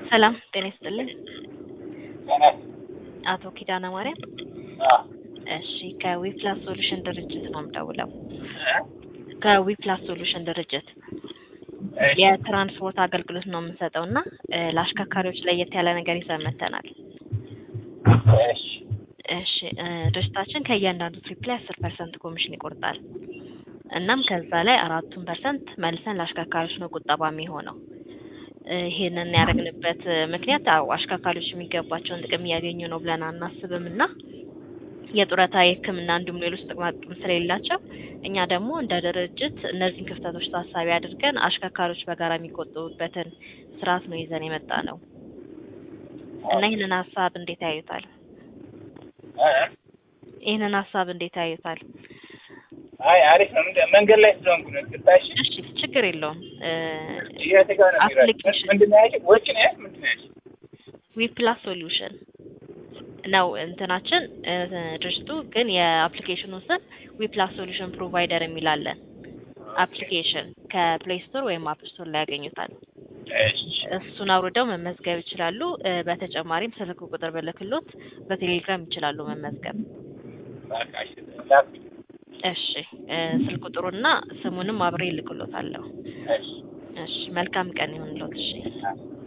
ሰላም ጤና ይስጥልኝ። ጤና አቶ ኪዳነ ማርያም አዎ እሺ ከዊፕላስ ሶሉሽን ድርጅት ነው የምደውለው። ከዊፕላስ ሶሉሽን ድርጅት እሺ የትራንስፖርት አገልግሎት ነው የምንሰጠው እና እ ለአሽከርካሪዎች ለየት ያለ ነገር ይዘን መጥተናል። እሺ እሺ እ ድርጅታችን ከእያንዳንዱ ትሪፕ ላይ አስር ፐርሰንት ኮሚሽን ይቆርጣል። እናም ከዛ ላይ አራቱን ፐርሰንት መልሰን ለአሽከርካሪዎች ነው ቁጠባ የሚሆነው። እ ይሄንን ያደረግንበት እ ምክንያት አዎ አሽከርካሪዎች የሚገባቸውን ጥቅም እያገኙ ነው ብለን አናስብም እና የጡረታ የሕክምና እንዲሁም ሌሎች ጥቅማ ጥቅም ስለሌላቸው እኛ ደግሞ እንደ ድርጅት እነዚህን ክፍተቶች ታሳቢ አድርገን አሽከርካሪዎች በጋራ የሚቆጥቡበትን ስርዓት ነው ይዘን የመጣ ነው እና ይህንን ሀሳብ እንዴት ያዩታል? እ ይህንን ሀሳብ እንዴት ያዩታል? አይ አሪፍ ነው። ምንድን- መንገድ ላይ ስለሆንኩ ነው። ግባሽ እሺ ችግር የለውም። እ የት ጋር ነው የሚራጭ? አፕሊኬሽን ምንድን ነው ያልሽኝ? ወጪ ነው ያልሽኝ? ምንድን ነው ያልሽኝ? ዊፕላስ ሶሉሽን ነው እንትናችን እ ድርጅቱ ግን የአፕሊኬሽኑ ስም ዊፕላስ ሶሉሽን ፕሮቫይደር የሚላለን አፕሊኬሽን ከፕሌይ ስቶር ወይም አፕ ስቶር ላይ ያገኙታል። እሺ እሱን አውርደው መመዝገብ ይችላሉ። እ በተጨማሪም ስልክ ቁጥር ብልክሎት በቴሌግራም ይችላሉ መመዝገብ። በቃ እሺ ላክ። እሺ እ ስልክ ቁጥሩና ስሙንም አብሬ ይልክሎታለሁ። እሺ እሺ መልካም ቀን ይሁንልዎት። እሺ አዎ